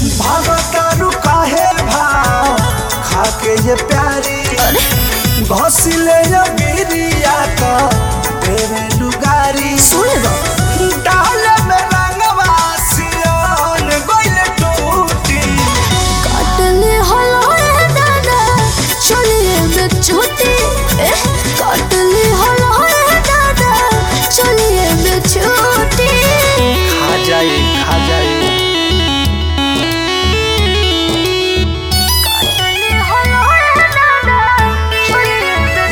भागतारू काहे भाव खाके ये प्यारी घोसिले ये गिरिया तो तेरे लुगारी सुन लो डाले में रंगवा सियान गोइले टूटी काटले हलो रे दादा चलिए में छूटी ए काटले हलो रे दादा चलिए में छूटी खा जाए खा जाए काटले हलो रे दादा चलिए में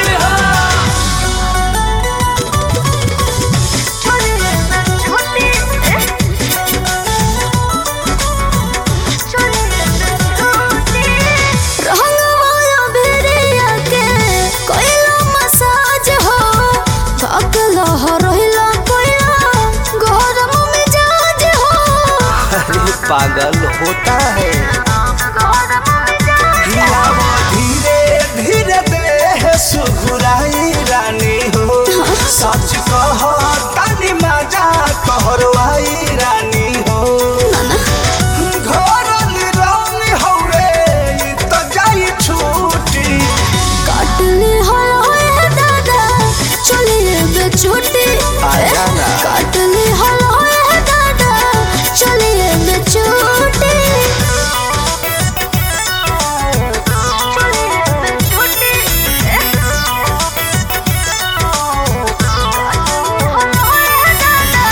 चलिए में छूटी ए चलिए में छूटी रंगवाया भेड़िया के कोइला मसाज हो काकला हरहिला कोइला गरम मिजाज हो अरे पागल होता है गरम मिजाज हिलाओ धीरे धीरे देह सुघुराई रानी हो सच कह तनी मजा कहरवाई रानी हो घर निरानी हौरे ई तो जाई छूटी काटले हलो दादा चलिए बे छूटी आजा ना। काटले हलो दादा चलिए बे छूटी चलिए बे छूटी हलो दादा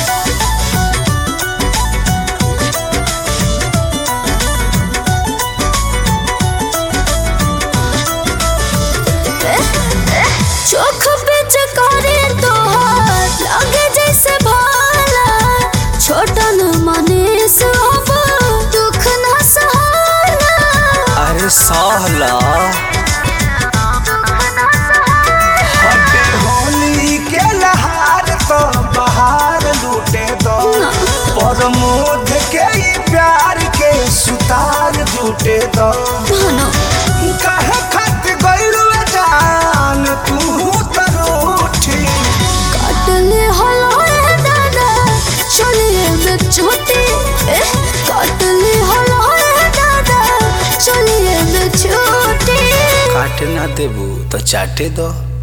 चोख पे चकारी तोहार लगे जैसे भाला छोटा न माने सब दुख न सहाला अरे सहला दुख न सहाला हटे होली के लहार तो बहार लूटे दो परमोध के ई प्यार के सुतार लूटे दो धनो काहे खत गइलू जान तू त रूठी काटले हलो रे दादा चलिए में छोटी ए काटले हलो रे दादा चलिए में छोटी काटे ना देबू तो चाटे दो